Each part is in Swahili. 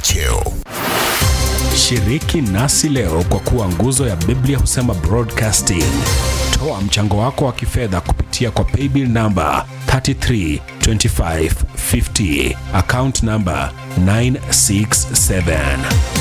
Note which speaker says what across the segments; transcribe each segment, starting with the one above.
Speaker 1: cheo.
Speaker 2: Shiriki nasi leo kwa kuwa nguzo ya Biblia husema broadcasting. Toa mchango wako wa kifedha kupitia kwa paybill namba 332550 account namba 967.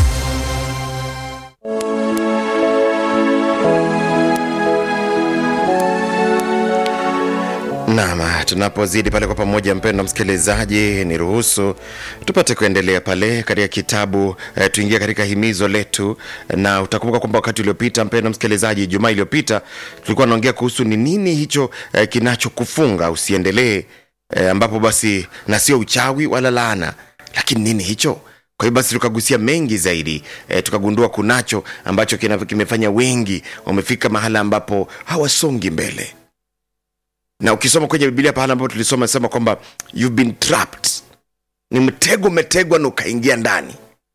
Speaker 3: Naam, tunapozidi pale kwa pamoja, mpendwa msikilizaji, ni ruhusu tupate kuendelea pale katika kitabu eh, tuingie katika himizo letu, na utakumbuka kwamba wakati uliopita, mpendwa msikilizaji, Jumaa iliyopita tulikuwa naongea kuhusu ni nini hicho eh, kinachokufunga usiendelee, eh, ambapo basi na sio uchawi wala laana, lakini nini hicho? Kwa hiyo basi tukagusia mengi zaidi e, tukagundua kunacho ambacho kina, kimefanya wengi wamefika mahala ambapo hawasongi mbele na ukisoma kwenye bibilia pahala ambapo tulisoma sema kwamba you've been trapped ni mtego umetegwa na ukaingia ndani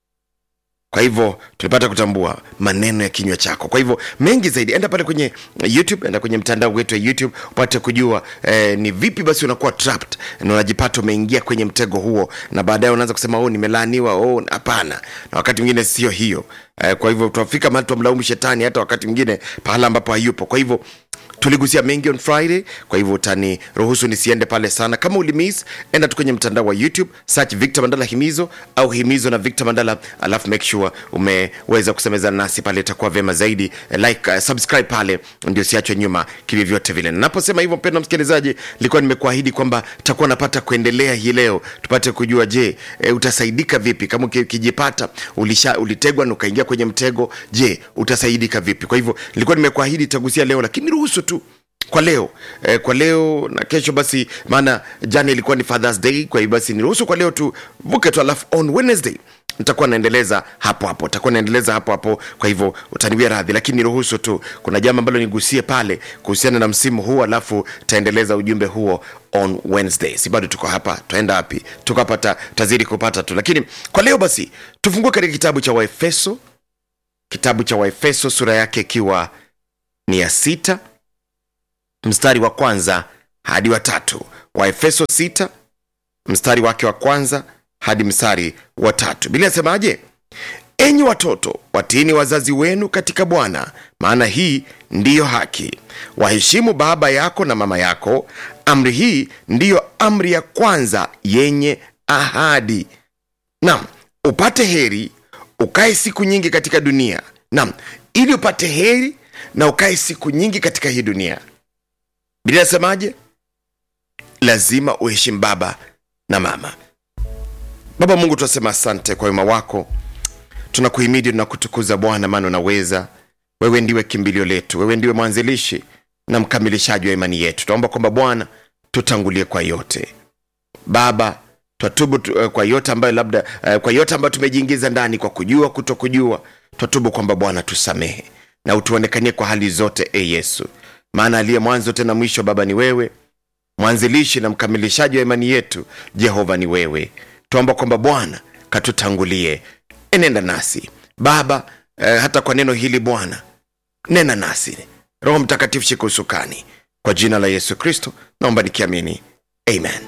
Speaker 3: kwa hivyo tulipata kutambua maneno ya kinywa chako kwa hivyo mengi zaidi enda pale kwenye youtube enda kwenye mtandao wetu wa youtube upate kujua eh, ni vipi basi unakuwa trapped na unajipata umeingia kwenye mtego huo na baadaye unaanza kusema oh nimelaaniwa oh hapana na wakati mwingine sio hiyo eh, kwa hivyo tunafika mahali twamlaumu shetani hata wakati mwingine pahala ambapo hayupo kwa hivyo tuligusia mengi on friday kwa hivyo utani ruhusu nisiende pale sana kama ulimiss enda tu kwenye mtandao wa youtube search victor mandala himizo au himizo na victor mandala alafu make sure umeweza kusemezana nasi pale itakuwa vyema zaidi Eh, like uh, subscribe pale ndio siachwe nyuma kivyovyote vile naposema hivyo mpendo msikilizaji nilikuwa nimekuahidi kwamba takuwa napata kuendelea hii leo tupate kujua je e, utasaidika vipi kama uki- ukijipata ulisha ulitegwa na ukaingia kwenye mtego je utasaidika vipi kwa hivyo nilikuwa nimekuahidi tagusia leo lakini ruhusu tu kwa leo eh, kwa leo na kesho basi maana jana ilikuwa ni fathers day kwa hiyo basi niruhusu kwa leo tu vuke tu alafu on wednesday nitakuwa naendeleza hapo hapo takuwa naendeleza hapo hapo kwa hivyo utaniwia radhi lakini niruhusu tu kuna jambo ambalo nigusie pale kuhusiana na msimu huu alafu taendeleza ujumbe huo on wednesday si bado tuko hapa tutaenda wapi tuko hapa ta, tazidi kupata tu lakini kwa leo basi tufungue katika kitabu cha waefeso kitabu cha waefeso sura yake ikiwa ni ya sita mstari wa kwanza hadi wa tatu waefeso 6 mstari wake wa kwanza hadi mstari wa tatu bili nasemaje enyi watoto watiini wazazi wenu katika bwana maana hii ndiyo haki waheshimu baba yako na mama yako amri hii ndiyo amri ya kwanza yenye ahadi nam upate heri ukae siku nyingi katika dunia nam ili upate heri na ukae siku nyingi katika hii dunia biblia inasemaje lazima uheshimu baba na mama baba mungu tunasema asante kwa wema wako tunakuhimidi tunakutukuza bwana maana unaweza wewe ndiwe kimbilio letu wewe ndiwe mwanzilishi na mkamilishaji wa imani yetu tunaomba kwamba bwana tutangulie kwa yote baba twatubu tu, eh, kwa yote ambayo labda eh, kwa yote ambayo tumejiingiza ndani kwa kujua kuto kujua twatubu kwamba bwana tusamehe na utuonekanie kwa hali zote e yesu maana aliye mwanzo tena mwisho baba ni wewe mwanzilishi na mkamilishaji wa imani yetu jehova ni wewe tuomba kwamba bwana katutangulie enenda nasi baba eh, hata kwa neno hili bwana nena nasi roho mtakatifu shika usukani kwa jina la yesu kristo naomba nikiamini amen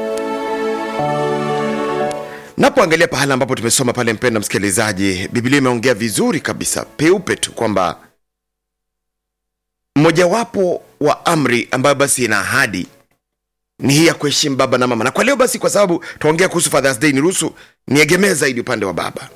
Speaker 3: napoangalia pahala ambapo tumesoma pale mpenda msikilizaji biblia imeongea vizuri kabisa peupe tu kwamba mmojawapo wa amri ambayo basi ina ahadi ni hii ya kuheshimu baba na mama na kwa leo basi kwa sababu tuongea kuhusu fathers day niruhusu niegemee zaidi upande wa baba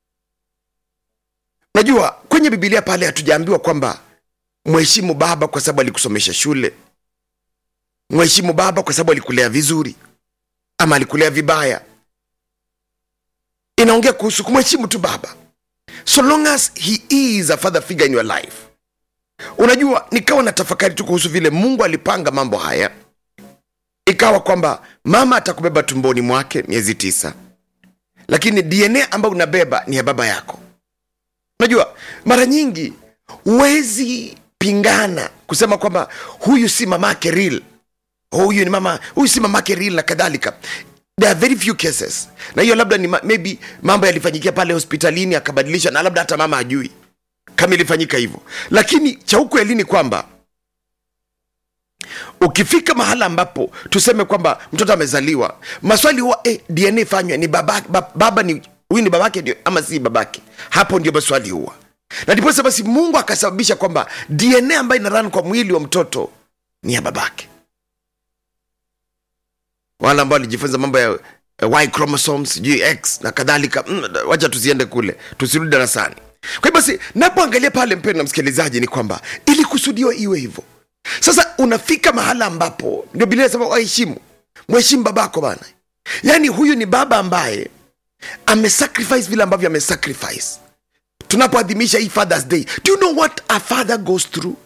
Speaker 3: najua kwenye bibilia pale hatujaambiwa kwamba mheshimu baba kwa sababu alikusomesha shule mheshimu baba kwa sababu alikulea vizuri ama alikulea vibaya inaongea kuhusu kumheshimu tu baba so long as he is a father figure in your life unajua nikawa na tafakari tu kuhusu vile mungu alipanga mambo haya ikawa kwamba mama atakubeba tumboni mwake miezi tisa lakini dna ambayo unabeba ni ya baba yako unajua mara nyingi huwezi pingana kusema kwamba huyu si mamake real huyu ni mama huyu si mamake real na kadhalika there are very few cases na hiyo labda ni ma- maybe mambo yalifanyikia pale hospitalini akabadilisha na labda hata mama ajui kama ilifanyika hivyo lakini cha ukweli ni kwamba ukifika mahala ambapo tuseme kwamba mtoto amezaliwa maswali huwa eh, dna fanywe ni baba, baba, baba ni huyu ni babake ndio ama si babake hapo ndio maswali huwa na ndiposa basi mungu akasababisha kwamba dna ambayo inaran kwa mwili wa mtoto ni ya babake wale ambao walijifunza mambo ya eh, y chromosomes sijui x na kadhalika mm, wacha tusiende kule tusirudi darasani kwa hiyo basi napoangalia pale mpendo na msikilizaji ni kwamba ilikusudiwa iwe hivyo sasa unafika mahala ambapo ndio bilia nasema waheshimu mheshimu babako bana yaani huyu ni baba ambaye amesacrifice vile ambavyo amesacrifice tunapoadhimisha hii fathers day do you know what a father goes through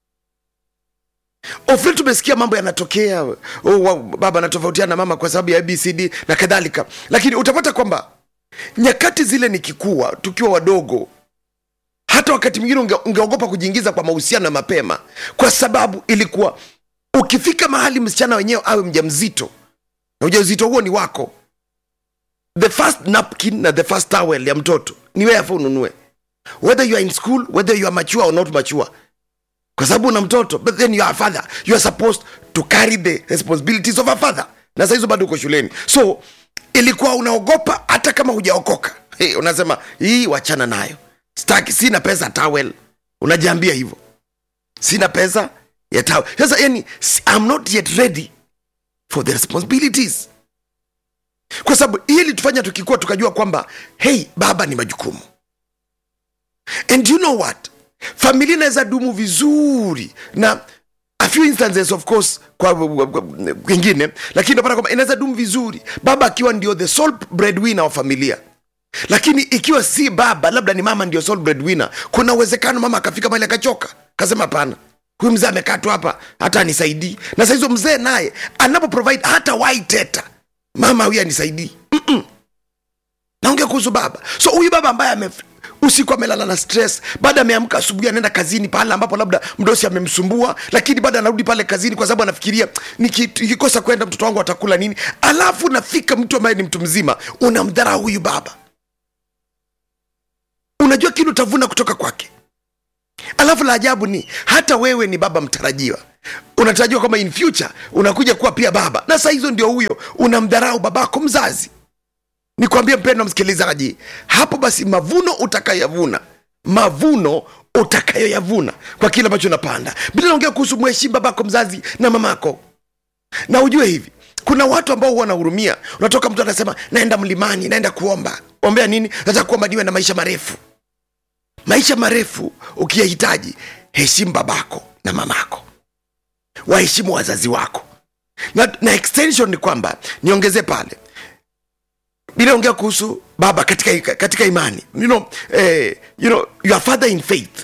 Speaker 3: ofle tumesikia mambo yanatokea oh, wow, baba anatofautiana na mama kwa sababu ya abcd na kadhalika lakini utapata kwamba nyakati zile nikikuwa tukiwa wadogo hata wakati mwingine unge, ungeogopa kujiingiza kwa mahusiano ya mapema kwa sababu ilikuwa ukifika mahali msichana wenyewe awe mja mzito na ujauzito huo ni wako the first napkin na the first towel ya mtoto ni wewe afa ununue whether you are in school whether you are mature or not mature kwa sababu una mtoto but then you are a father you are supposed to carry the responsibilities of a father na saa hizo bado uko shuleni so ilikuwa unaogopa hata kama hujaokoka hey, unasema hii wachana nayo staki sina pesa towel unajiambia hivyo sina pesa ya towel sasa yani si- i'm not yet ready for the responsibilities kwa sababu hii ilitufanya tukikuwa tukajua kwamba hey baba ni majukumu and you know what familia inaweza dumu vizuri na a few instances of course kwa kwingine lakini unapata kwamba inaweza dumu vizuri baba akiwa ndio the sole breadwinner wa familia lakini ikiwa si baba labda ni mama ndio sole breadwinner kuna uwezekano mama akafika mahali akachoka kasema hapana huyu mzee amekaa tu hapa hata anisaidii na sahizo mzee naye anapo provide hata waiteta mama huyu anisaidii naongea kuhusu baba so huyu baba ambaye ame usiku amelala na stress baada ameamka asubuhi anaenda kazini pale ambapo labda mdosi amemsumbua lakini baada anarudi pale kazini kwa sababu anafikiria "Niki- nikikosa kwenda mtoto wangu atakula nini alafu nafika mtu ambaye ni mtu mzima unamdharau huyu baba unajua kile utavuna kutoka kwake alafu la ajabu ni hata wewe ni baba mtarajiwa unatarajiwa kwamba in future unakuja kuwa pia baba na saa hizo ndio huyo unamdharau babako mzazi nikwambie mpendo msikilizaji hapo basi mavuno utakayoyavuna mavuno utakayoyavuna kwa kile ambacho unapanda bila naongea kuhusu mheshimu babako mzazi na mamako na ujue hivi kuna watu ambao huwa wanahurumia unatoka mtu anasema naenda mlimani naenda kuomba ombea nini nataka kuomba niwe na maisha marefu maisha marefu ukiyahitaji heshimu babako na mamako waheshimu wazazi wako na, na extension ni kwamba niongezee pale bila ongea kuhusu baba katika, katika imani you know, eh, you know, your father in faith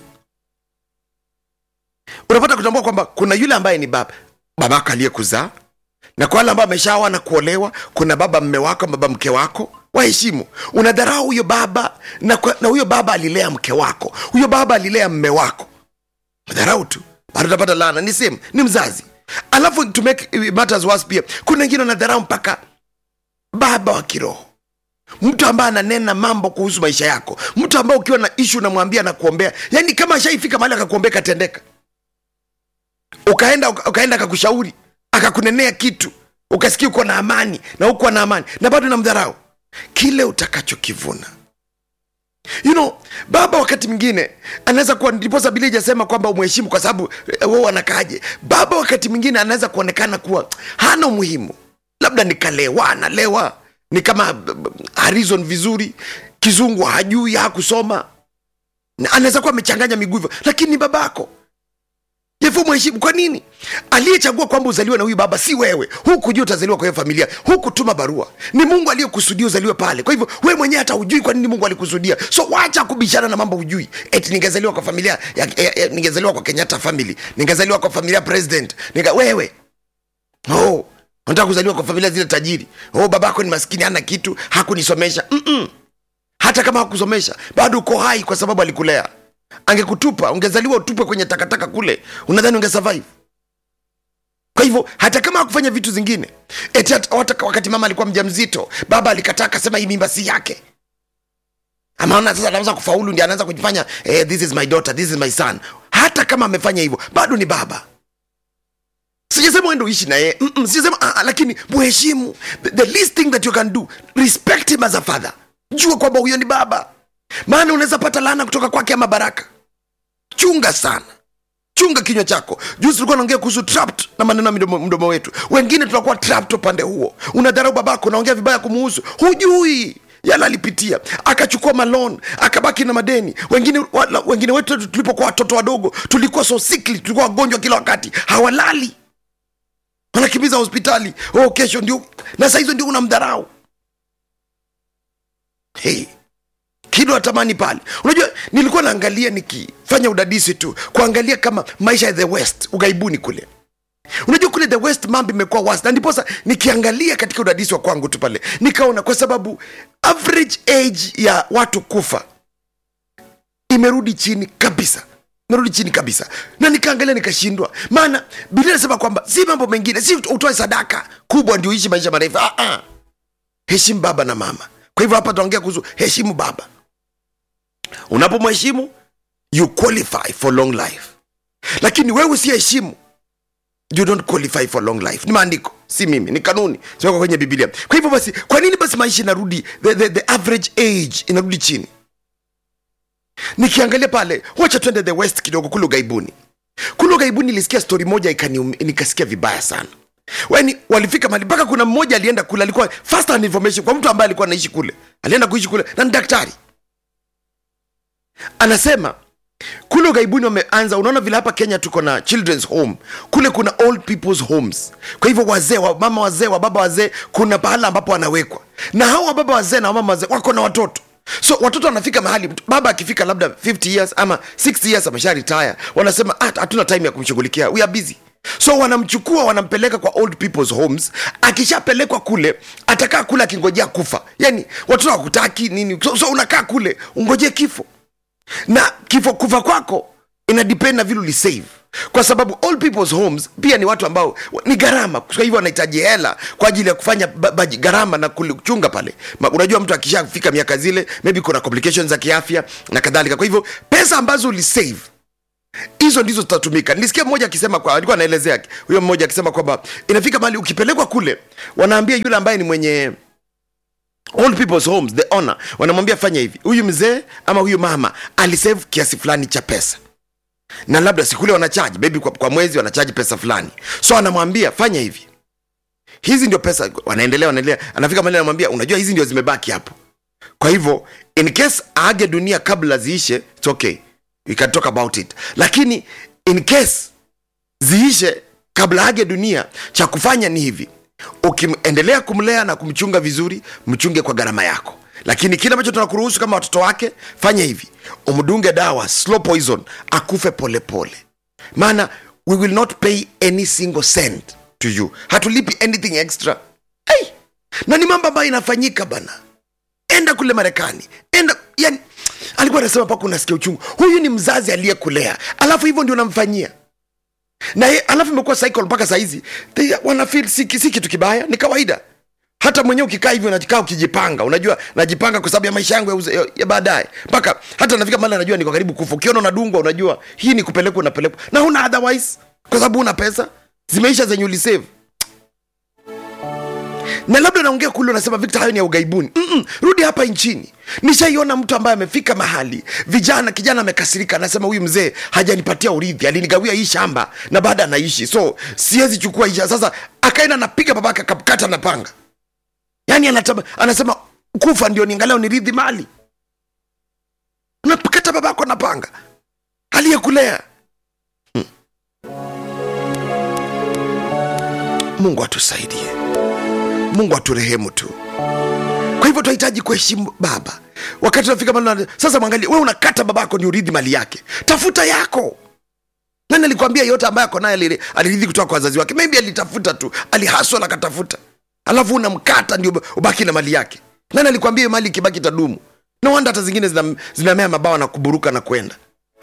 Speaker 3: unapata kutambua kwamba kuna yule ambaye ni baba babako aliyekuzaa na kwa wale ambao ameshaoa na kuolewa kuna baba mme wako baba mke wako waheshimu unadharau huyo baba na, kwa, na huyo baba alilea mke wako huyo baba alilea mme wako dharau tu bado utapata laana ni sehemu ni mzazi alafu to make matters worse pia kuna wengine wanadharau mpaka baba wa kiroho mtu ambaye ananena mambo kuhusu maisha yako mtu ambaye ukiwa na ishu unamwambia na kuombea yaani kama ashaifika mahali akakuombea katendeka ukaenda uka- ukaenda akakushauri akakunenea kitu ukasikia uko na amani na uko na amani na bado namdharau kile utakachokivuna you know baba wakati mwingine anaweza kuwa ndiposa bili ijasema kwamba umheshimu kwa sababu eh, wewe anakaaje baba wakati mwingine anaweza kuonekana kuwa hana umuhimu labda nikalewa analewa ni kama b- b- harizon vizuri kizungu hajui hakusoma Na anaweza kuwa amechanganya miguu hivyo lakini ni babako yafo mheshimu kwa nini aliyechagua kwamba uzaliwe na huyu baba si wewe huku jua utazaliwa kwa hiyo familia huku tuma barua ni mungu aliyekusudia uzaliwe pale kwa hivyo wewe mwenyewe hata hujui kwa nini mungu alikusudia so wacha kubishana na mambo hujui eti ningezaliwa kwa familia ya, ya, ya, ningezaliwa kwa kenyatta family ningezaliwa kwa familia president Ninga, wewe oh, nataka kuzaliwa kwa familia zile tajiri oh, babako ni maskini hana kitu hakunisomesha Mm-mm. hata kama hakusomesha bado uko hai kwa sababu alikulea angekutupa ungezaliwa utupwe kwenye takataka kule unadhani ungesurvive kwa hivyo hata kama hakufanya vitu zingine eti hata hata wakati mama alikuwa mjamzito baba alikataa akasema hii mimba si yake amaona sasa anaweza kufaulu ndi anaanza kujifanya eh, this is my daughter this is my son hata kama amefanya hivyo bado ni baba sijasema uende uishi na yeye Mm-mm, sijasema ah, ah, lakini muheshimu the, the least thing that you can do respect him as a father
Speaker 1: jua kwamba huyo ni baba maana unaweza pata laana kutoka kwake ama baraka chunga sana chunga kinywa chako juzi tulikuwa naongea kuhusu trapped na maneno ya mdomo, mdomo wetu wengine tunakuwa trapped upande huo unadharau babako unaongea vibaya kumuhusu hujui yala alipitia akachukua malon akabaki na madeni wengine wala, wengine wetu tulipokuwa watoto wadogo tulikuwa so sickly tulikuwa wagonjwa kila wakati hawalali wanakimbiza hospitali oh kesho ndio na saa hizo ndio unamdharau hey kido natamani pale unajua nilikuwa naangalia nikifanya udadisi tu kuangalia kama maisha ya the west ughaibuni kule unajua kule the west mambo imekuwa wasi na ndiposa nikiangalia katika udadisi wa kwangu tu pale nikaona kwa sababu average age ya watu kufa imerudi chini kabisa imerudi chini kabisa na nikaangalia nikashindwa maana biblia inasema kwamba si mambo mengine si utoe sadaka kubwa ndio uishi maisha marefu ah, ah. heshimu baba na mama kwa hivyo hapa tunaongea kuhusu heshimu baba unapomheshimu you qualify for long life lakini wewe usiheshimu you don't qualify for long life ni maandiko si mimi ni kanuni ziwekwa kwenye biblia kwa hivyo basi kwa nini basi maisha inarudi the, the, the average age inarudi chini nikiangalia pale wacha twende the west kidogo kule ugaibuni kule ugaibuni nilisikia stori moja ikanium- nikasikia vibaya sana Wani, walifika mali mpaka kuna mmoja alienda kule alikuwa first hand information kwa mtu ambaye alikuwa anaishi kule alienda kuishi kule na ni daktari anasema kule ughaibuni wameanza unaona vile hapa kenya tuko na children's home kule kuna old people's homes kwa hivyo wazee wa mama wazee wa baba wazee kuna pahala ambapo wanawekwa na hao wababa wazee na wamama wazee wako na watoto so watoto wanafika mahali baba akifika labda 50 years ama 60 years amesha retire wanasema "Ah, hatuna time ya kumshughulikia we are busy so wanamchukua wanampeleka kwa old people's homes akishapelekwa kule atakaa kule akingojea kufa yani watoto wakutaki nini so, so unakaa kule ungojee kifo na kifo kufa kwako ina depend na vile ulisave kwa sababu all people's homes pia ni watu ambao ni gharama kwa hivyo wanahitaji hela kwa ajili ya kufanya ba- baji- gharama na kuchunga pale Ma, unajua mtu akishafika miaka zile maybe kuna complications za kiafya na kadhalika kwa hivyo pesa ambazo ulisave hizo ndizo zitatumika nilisikia mmoja akisema kwa alikuwa anaelezea huyo mmoja akisema kwamba inafika mahali ukipelekwa kule wanaambia yule ambaye ni mwenye all people's homes the owner wanamwambia fanya hivi huyu mzee ama huyu mama alisave kiasi fulani cha pesa na labda sikule wanachaji maybe kwa, kwa mwezi wanachaji pesa fulani so anamwambia fanya hivi hizi ndio pesa wanaendelea wanaendelea anafika mahali anamwambia unajua hizi ndio zimebaki hapo kwa hivyo in case aage dunia kabla ziishe it's okay we can talk about it lakini in case ziishe kabla age dunia cha kufanya ni hivi ukiendelea kumlea na kumchunga vizuri mchunge kwa gharama yako lakini kile ambacho tunakuruhusu kama watoto wake fanya hivi umdunge dawa slow poison akufe polepole pole. maana we will not pay any single cent to you hatulipi anything extra hey! na ni mambo ambayo inafanyika bana enda kule marekani enda yani alikuwa anasema mpaka unasikia uchungu huyu ni mzazi aliyekulea alafu hivyo ndio unamfanyia na ye, alafu imekuwa cycle mpaka sahizi wanafil si, si kitu kibaya ni kawaida hata mwenyewe ukikaa hivyo unakaa ukijipanga unajua najipanga kwa sababu ya maisha yangu ya, uze- ya, ya baadaye mpaka hata nafika mali anajua niko karibu kufa ukiona unadungwa unajua hii ni kupelekwa unapelekwa na huna otherwise kwa sababu una pesa zimeisha zenye ulisave na labda naongea kule unasema victor hayo ni ya ugaibuni Mm-mm, rudi hapa nchini nishaiona mtu ambaye amefika mahali vijana kijana amekasirika anasema huyu mzee hajanipatia urithi alinigawia hii shamba na baada anaishi so siwezi chukua hii sasa akaenda napiga babake akakata na panga yaani anatama, anasema kufa ndio niangalia nirithi mali unakata babako na panga aliyekulea hmm. mungu atusaidie mungu aturehemu tu kwa hivyo tunahitaji kuheshimu baba wakati unafika mahali sasa mwangalie we unakata babako ni urithi mali yake tafuta yako nani alikwambia yote ambaye ako naye aliri- alirithi kutoka kwa wazazi wake maybe alitafuta tu alihaswa na akatafuta alafu unamkata ndio ubaki na mali yake nani alikwambia hiyo mali ikibaki tadumu no wanda hata zingine zinam- zinamea mabawa na kuburuka na kwenda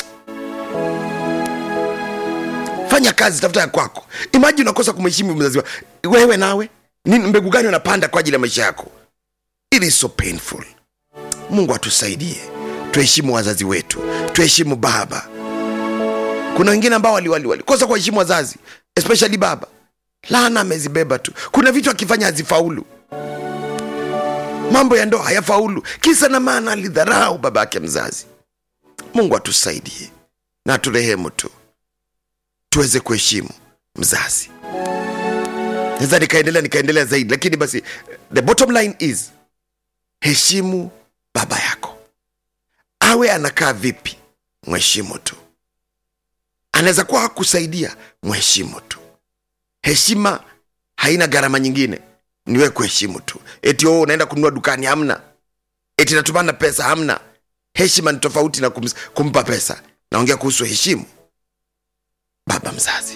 Speaker 1: fanya kazi tafuta ya kwako imaji unakosa kumheshimu mzazi wa wewe nawe ni mbegu gani unapanda kwa ajili ya maisha yako it is so painful mungu atusaidie tuheshimu wazazi wetu tuheshimu baba kuna wengine ambao walikosa wali, wali, kosa kuwaheshimu wazazi especially baba laana amezibeba tu kuna vitu akifanya hazifaulu mambo ya ndoa hayafaulu kisa na maana alidharau baba yake mzazi mungu atusaidie na turehemu tu tuweze kuheshimu mzazi naweza nikaendelea nikaendelea zaidi lakini basi the bottom line is heshimu baba yako awe anakaa vipi mheshimu tu anaweza kuwa hakusaidia mheshimu tu heshima haina gharama nyingine niwe kuheshimu tu eti oh, unaenda kununua dukani hamna eti natumana pesa hamna heshima ni tofauti na kums, kumpa pesa naongea kuhusu heshimu baba mzazi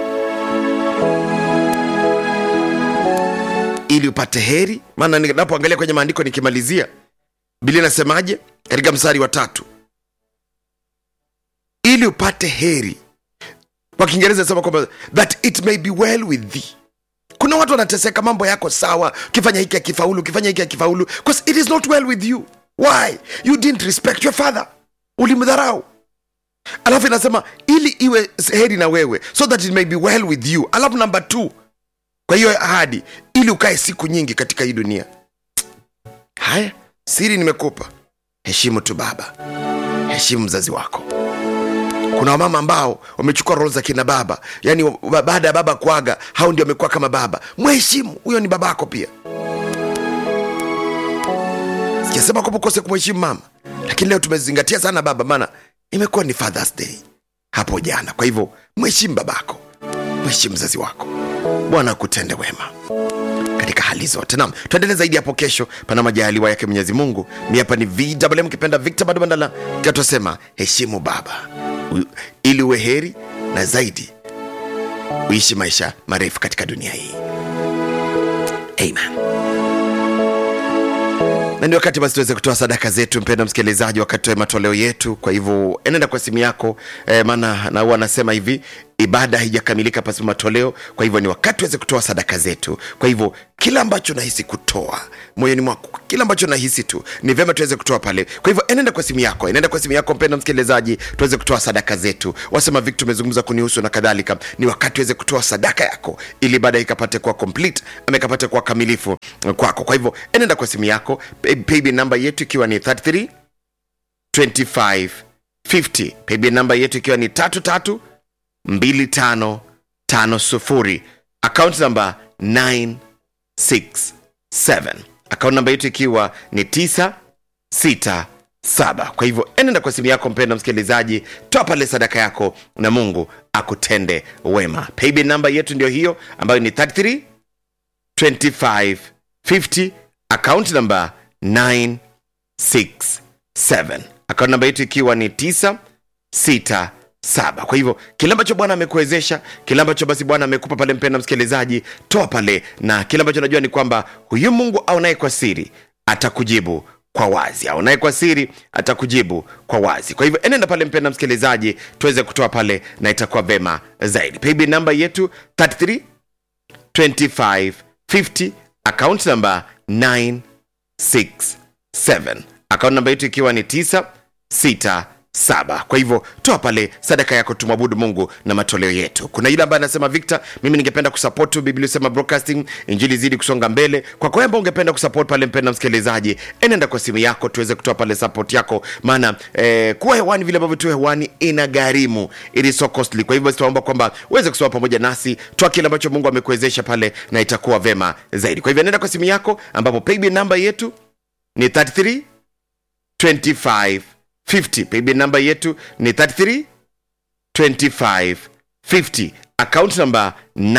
Speaker 1: ili upate heri maana ninapoangalia kwenye maandiko nikimalizia bili nasemaje katika mstari wa tatu ili upate heri kwa kiingereza nasema kwamba that it may be well with thee kuna watu wanateseka mambo yako sawa ukifanya hiki akifaulu ukifanya hiki akifaulu because it is not well with you why you didn't respect your father ulimdharau alafu inasema ili iwe heri na wewe so that it may be well with you alafu namba t kwa hiyo ahadi ili ukae siku nyingi katika hii dunia haya siri nimekupa heshimu tu baba heshimu mzazi wako kuna wamama ambao wamechukua rol za kina baba yaani wa- baada ya baba kuaga hao ndio wamekuwa kama baba mheshimu huyo ni babako pia sijasema kwamba ukose kumheshimu mama lakini leo tumezingatia sana baba maana imekuwa ni fathers day hapo jana kwa hivyo mheshimu babako mheshimu mzazi wako bwana akutende wema katika hali zote nam tuendelee zaidi hapo kesho pana majaliwa yake mwenyezi mungu mi hapa ni vwm kipenda victor bado bandala katusema heshimu baba u- ili uwe heri na zaidi uishi maisha marefu katika dunia hii amen na ni wakati basi tuweze kutoa sadaka zetu mpenda msikilizaji wakati wa matoleo yetu kwa hivyo enenda kwa simu yako eh, maana na huwa anasema hivi ibada haijakamilika pasipo matoleo kwa hivyo ni wakati tuweze kutoa sadaka zetu kwa hivyo kila ambacho nahisi kutoa moyoni mwako kila ambacho nahisi tu ni vyema tuweze kutoa pale kwa hivyo enenda kwa simu yako enenda kwa simu yako mpenda msikilizaji tuweze kutoa sadaka zetu wasema vic tumezungumza kunihusu na kadhalika ni wakati tuweze kutoa sadaka yako ili baada ikapate kuwa complete ama ikapate kuwa kamilifu kwako kwa hivyo enenda kwa simu yako pay- paybill namba yetu ikiwa ni 33 25 50 paybill namba yetu ikiwa ni tatu tatu 2550 account namba 967 account namba yetu ikiwa ni 967 kwa hivyo enenda kwa simu yako mpenda msikilizaji toa pale sadaka yako na mungu akutende wema paybill namba yetu ndio hiyo ambayo ni 33 25 50 account namba 967 account namba yetu ikiwa ni 967 kwa hivyo kile ambacho bwana amekuwezesha kile ambacho basi bwana amekupa pale mpenda msikilizaji toa pale na kile ambacho najua ni kwamba huyu mungu aonaye kwa siri atakujibu kwa wazi aonaye kwa siri atakujibu kwa wazi kwa hivyo enenda pale mpenda msikilizaji tuweze kutoa pale na itakuwa vema zaidi paybill namba yetu 33 2550 account number 967 account namba yetu ikiwa ni 967 kwa hivyo toa pale sadaka yako tumwabudu mungu na matoleo yetu kuna yule ambaye anasema victor mimi ningependa kusupport tu biblia sema broadcasting injili zidi kusonga mbele kwa kwa ambao ungependa kusupport pale mpenda msikilizaji enenda kwa simu yako tuweze kutoa pale support yako maana eh, kuwa hewani vile ambavyo tu hewani ina gharimu it is so costly kwa hivyo basi tunaomba kwamba uweze kusoma pamoja nasi toa kile ambacho mungu amekuwezesha pale na itakuwa vema zaidi kwa hivyo nenda kwa simu yako ambapo paybill namba yetu ni 33 25 50 paybill namba yetu ni 33 25 50 account number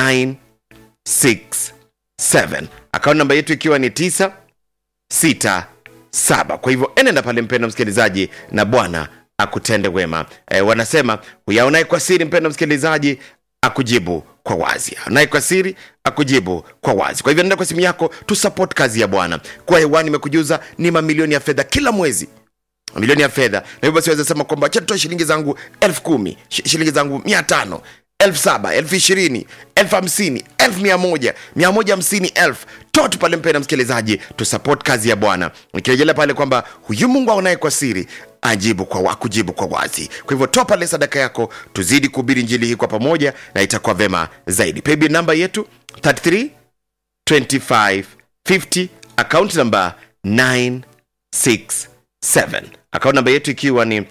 Speaker 1: 967 account namba yetu ikiwa ni 9 6 7 kwa hivyo enenda pale mpendo msikilizaji na bwana akutende wema e, wanasema huyaonaye kwa siri mpendo msikilizaji akujibu kwa wazi naye kwa siri akujibu kwa wazi kwa hivyo nenda kwa simu yako tu support kazi ya bwana kwa hewani imekujuza ni mamilioni ya fedha kila mwezi milioni ya fedha na hivyo basi waweza sema kwamba acha tutoe shilingi zangu elfu kumi shi- shilingi zangu mia tano elfu saba elfu ishirini elfu hamsini elfu mia moja mia moja hamsini elfu toa tu pale mpenda msikilizaji tusupport kazi ya bwana nikirejelea pale kwamba huyu mungu aonaye kwa siri ajibu kwa wa, kujibu kwa wazi kwa hivyo toa pale sadaka yako tuzidi kuhubiri njili hii kwa pamoja na itakuwa vema zaidi paybill namba yetu 33 25 50 account number
Speaker 3: 967 akaunti namba yetu ikiwa ni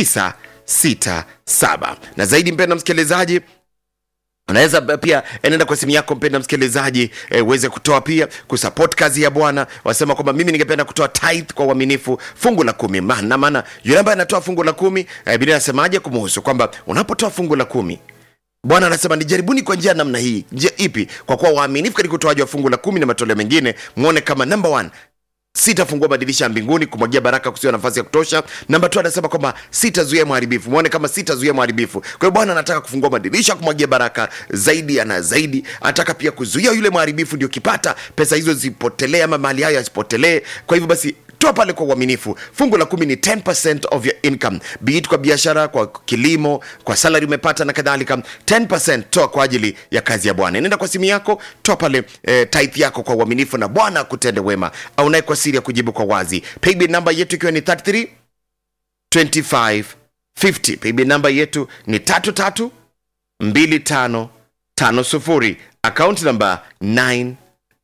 Speaker 3: 967 na zaidi mpenda msikilizaji unaweza pia enenda kwa simu yako mpenda msikilizaji eh, uweze kutoa pia kusupport kazi ya bwana wasema kwamba mimi ningependa kutoa tithe kwa uaminifu fungu la kumi maana maana yule ambaye anatoa fungu la kumi eh, biblia anasemaje kumuhusu kwamba unapotoa fungu la kumi bwana anasema nijaribuni kwa njia ya namna hii njia ipi kwa kuwa waaminifu katika utoaji wa fungu la kumi na matoleo mengine mwone kama number one sitafungua madirisha ya mbinguni kumwagia baraka kusiwa nafasi ya kutosha namba tu anasema kwamba sitazuia mharibifu mwone kama sitazuia mharibifu kwa hiyo bwana anataka kufungua madirisha kumwagia baraka zaidi ana zaidi anataka pia kuzuia yule mharibifu ndio kipata pesa hizo zipotelee ama mali hayo yasipotelee kwa hivyo basi toa pale kwa uaminifu fungu la kumi ni 10 of your income be it kwa biashara kwa kilimo kwa salary umepata na kadhalika 10 toa kwa ajili ya kazi ya bwana nenda kwa simu yako toa pale eh, tithe yako kwa uaminifu na bwana akutende wema au naye kwa siri ya kujibu kwa wazi paybill namba yetu ikiwa ni 33 25 50 paybill namba yetu ni 33 25 50 akaunti namba 9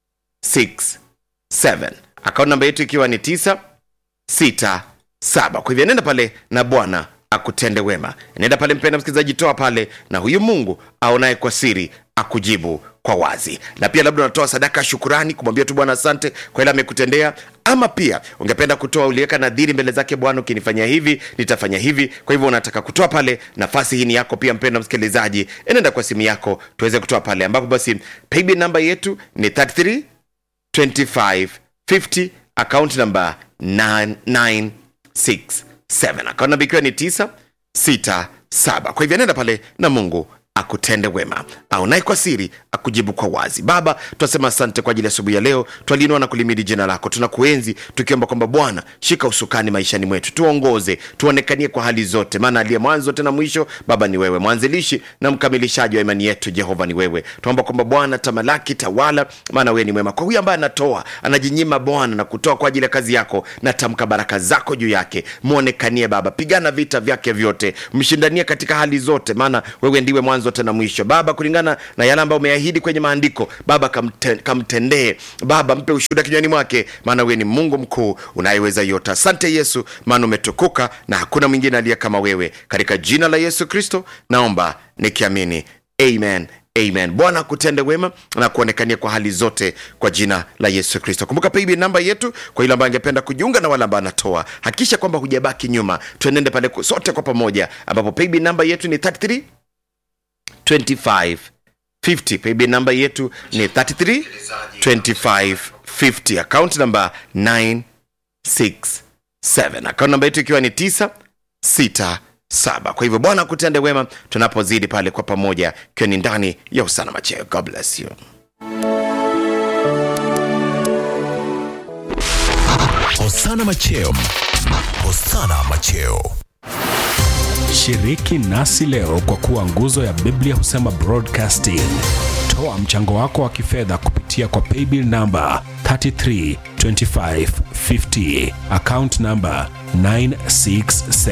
Speaker 3: 67 akaunti namba yetu ikiwa ni 9 6 7 kwa hivyo nenda pale na bwana akutende wema nenda pale mpenda msikilizaji toa pale na huyu mungu aonaye kwa siri akujibu kwa wazi na pia labda unatoa sadaka ya shukurani kumwambia tu bwana asante kwa ile amekutendea ama pia ungependa kutoa uliweka nadhiri mbele zake bwana ukinifanyia hivi nitafanya hivi kwa hivyo unataka kutoa pale nafasi hii ni yako pia mpenda msikilizaji enenda kwa simu yako tuweze kutoa pale ambapo basi paybill namba yetu ni 33 25 50 account number 967 account namba ikiwa ni 967 kwa hivyo nenda pale na mungu akutende wema au naye kwa siri akujibu kwa wazi baba tunasema asante kwa ajili ya asubuhi ya leo twaliinua na kulimidi jina lako tunakuenzi tukiomba kwamba bwana shika usukani maishani mwetu tuongoze tuonekanie kwa hali zote maana aliye mwanzo tena mwisho baba ni wewe mwanzilishi na mkamilishaji wa imani yetu jehova ni wewe tunaomba kwamba bwana tamalaki tawala maana wewe ni mwema kwa huyu ambaye anatoa anajinyima bwana na kutoa kwa ajili ya kazi yako natamka baraka zako juu yake mwonekanie baba pigana vita vyake vyote mshindanie katika hali zote maana wewe ndiwe mwanzo tena mwisho baba kulingana na yale ambayo umeahidi kwenye maandiko baba kamte, kamtendee baba mpe ushuhuda kinywani mwake maana wewe ni mungu mkuu unayeweza yote asante yesu maana umetukuka na hakuna mwingine aliye kama wewe katika jina la yesu kristo naomba nikiamini amen amen bwana akutende wema na kuonekania kwa hali zote kwa jina la yesu kristo kumbuka payb namba yetu kwa yule ambaye angependa kujiunga na wale ambao anatoa hakikisha kwamba hujabaki nyuma tuenende pale sote kwa pamoja ambapo payb namba yetu ni 33 25 50 payb namba yetu ni 33 25 50 account namba 967 account namba yetu ikiwa ni 9 6 saba kwa hivyo bwana akutende wema tunapozidi pale kwa pamoja ikiwa ni ndani ya usana macheo god bless you
Speaker 4: Hosana Macheo. Hosana Macheo.
Speaker 2: Shiriki nasi leo kwa kuwa nguzo ya Biblia husema broadcasting. Toa mchango wako wa kifedha kupitia kwa paybill namba 332550 account namba 967